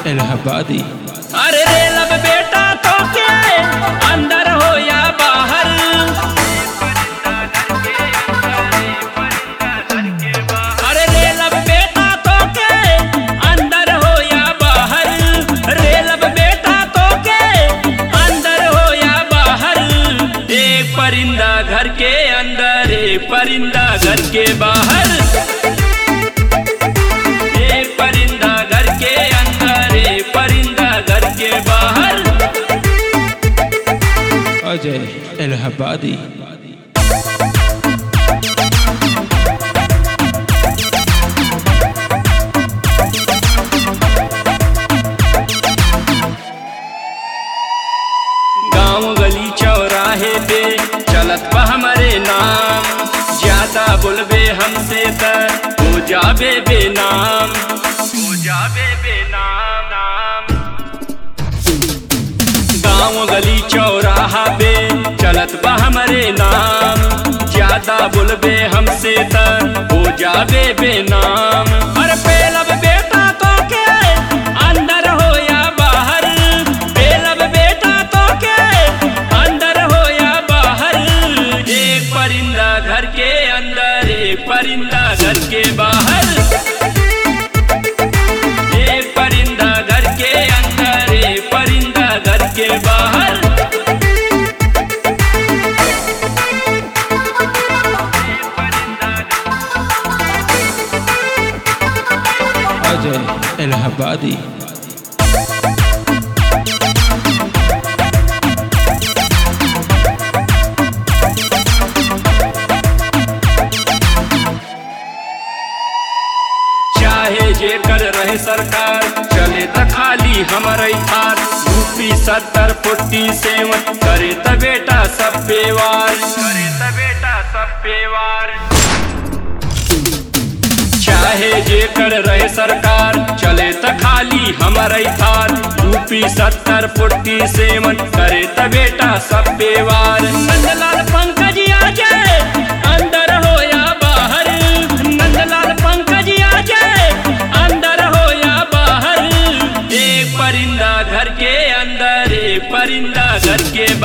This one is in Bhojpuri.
इलाहाबादी अरे रे लब बेटा तो के अंदर हो या बाहर अरे रे लब बेटा तो के अंदर हो या बाहर रे लब बेटा तो के अंदर हो या बाहर एक परिंदा घर के अंदर एक परिंदा घर के बाहर एक परिंदा घर के अंदर एक परिंदा घर के बाहर अजय इलाहाबादी गांव गली चौराहे पे चलत बा हमारे नाम ज्यादा बोलबे हमसे त हो जाबे बेनाम हो जाबे बेनाम नाम गांव गली चौराहा पे चलत बा हमारे नाम ज्यादा बोलबे हमसे त हो जाबे बेनाम अरे पेलब बेटा तो के अंदर हो या बाहर पेलब बेटा तो के अंदर हो या बाहर एक परिंदा घर के अंदर एक परिंदा घर के बाहर एक परिंदा घर के अंदर एक परिंदा घर के बाहर अजय इलाहाबादी चाहे जे कर रहे सरकार चले त खाली हमारे हाथ यूपी सत्तर फोर्टी सेवन करे त बेटा सब पेवार करे त बेटा सब पेवार चाहे जे कर रहे सरकार चले त खाली हमारे हाथ यूपी सत्तर फोर्टी सेवन करे त बेटा सब पेवार नंदलाल पंकज आ जाए अंदर हो या बाहर नंदलाल पंकज आ जाए अंदर हो या बाहर एक परिंदा घर के अंदर एक परिंदा घर के